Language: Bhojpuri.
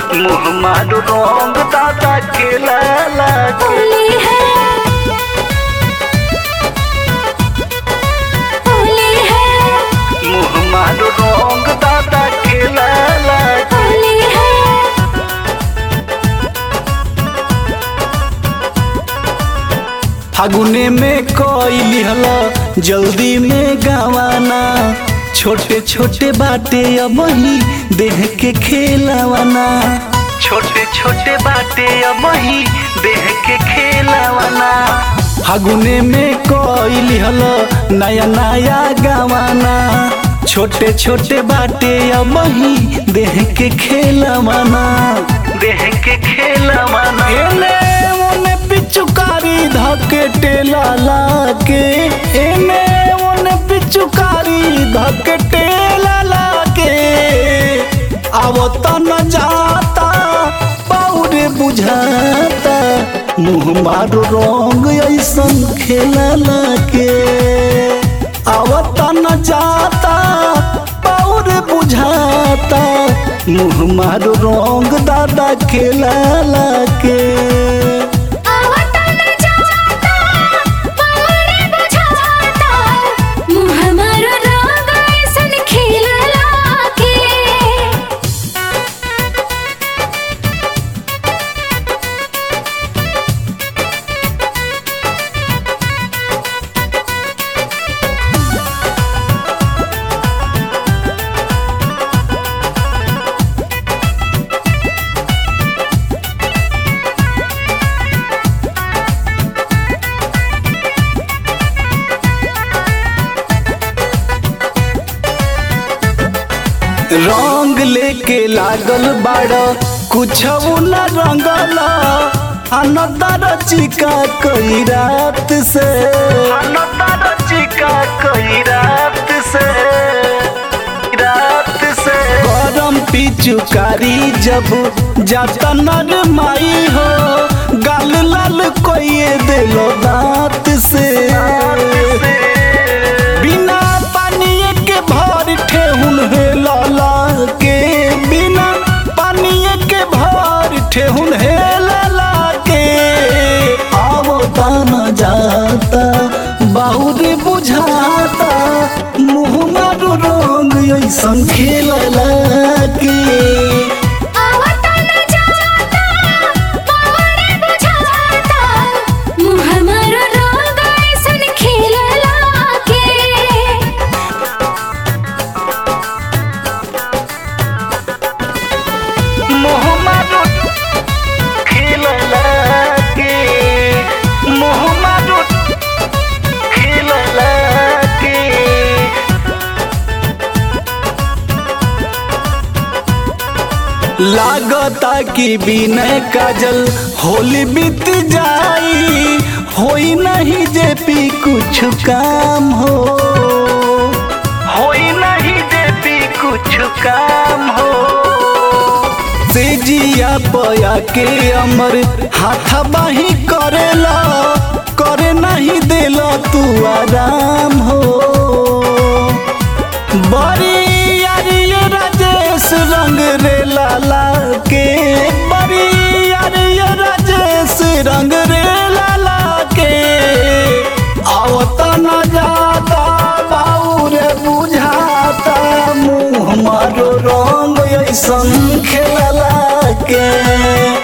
मुँह मारो रंग दादा खेला लागे होली है होली है मुँह मारो रंग दादा खेला लागे होली है फागुने में कोई लिहला जल्दी में गवाना छोटे छोटे बाटे अब ही देह के खेलावाना छोटे छोटे बाटे अब ही देह के खेलावाना फागुने में कोई लिहला नया नया गवाना छोटे छोटे बाटे अब ही देह के खेलावाना देह के खेलावाना एने ओने पिचुकारी धके टेला लाके एने ओने पिचुकारी धके टेला लाके आवत न जाता पौरे बुझाता मुँह मारो रंग ऐसन खेला लाके आवत न जाता पौरे बुझाता मुँह मारो रंग दादा खेला लाके आवता न जाता पारे बुझाता मुँह मारो रंग ऐसन खिलला के रंग लेके लागल बाड़ कुछ न रंगल अनदर चिका कई रात से अनदर चिका कई रात से रात से गरम पिचुकारी जब जाता नर माई हो गाल लाल कोई दिलो दांत से बिना पानिए के भर ठेहुन हे लाला के बिना पानिए के भर ठेहुन हे लाला के आवता न जाता बाउर बुझाता मुँह मारो रंग ऐसन खेलला के आवता न जाता पारे बुझाता मुँह मारो रंग ऐसन खिलला के मोहम्मदो खेलला के मोहम्मदो खेलला के लागता कि बिनय काजल होली बीत जाई होई नहीं जे पी कुछ काम हो होई नहीं जे पी कुछ काम हो से जिया पया के अमर हाथा बाही करेला करे नहीं देला तू आराम हो बड़ी यारी ये राजेश रंग रे लाला के बड़ी यारी ये राजेश रंग रे लाला के आवता न जाता बाउरे बुझाता मुँह मारो रंग ऐसन खेलला के